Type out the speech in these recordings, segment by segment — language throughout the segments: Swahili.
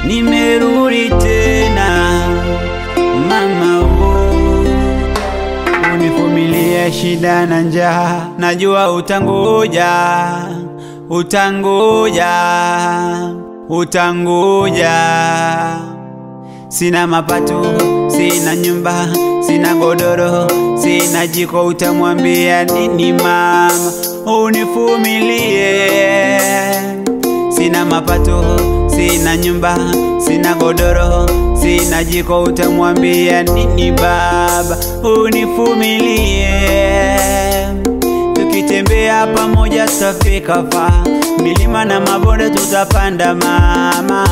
nimerudi tena mama oh. Univumilie shida na njaa, najua utangoja, utangoja, utangoja. Sina mapato, sina nyumba, sina godoro, sina jiko, utamwambia nini mama? Univumilie. Sina mapato, sina nyumba, sina godoro, sina jiko, utamwambia nini baba? Univumilie. Tukitembea pamoja tutafika faa, milima na mabonde tutapanda mama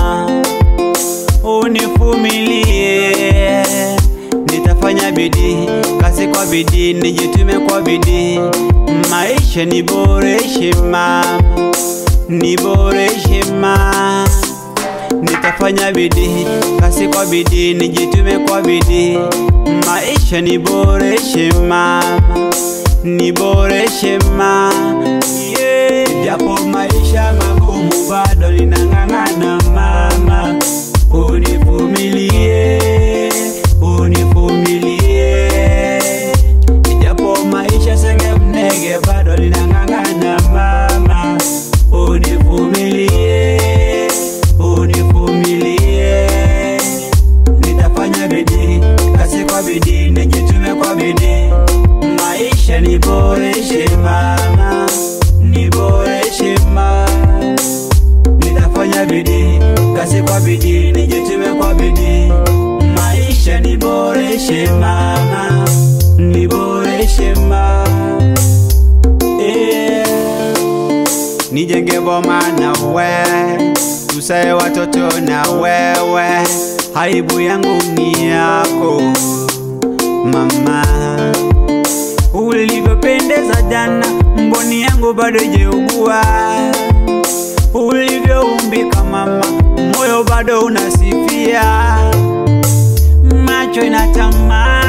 univumilie, nitafanya bidii, kazi kwa bidii, nijitume kwa bidii, maisha niboreshe mama, niboreshe mama, nitafanya bidii, kazi kwa bidii, nijitume kwa bidii, maisha niboreshe mama, niboreshe mama, yeah. Japo maisha magumu bado ninang'ang'ana mama univumilie, univumilie, ijapo maisha senge mnege bado linang'ang'ana mama, univumilie, univumilie, nitafanya bidii, kazi kwa bidii, nijitume kwa bidii, maisha niboreshe mama, niboreshe mama nitafanya bidii, kazi kwa bidii, nijitume kwa bidii, maisha niboreshe mama, niboreshe mama, yeah. Nijenge boma na we, tusae watoto na wewe, aibu yangu ni yako mama, ulivyopendeza jana, mboni yangu bado ijeugua ulivyoumbika mama, moyo bado unasifia, macho inatamani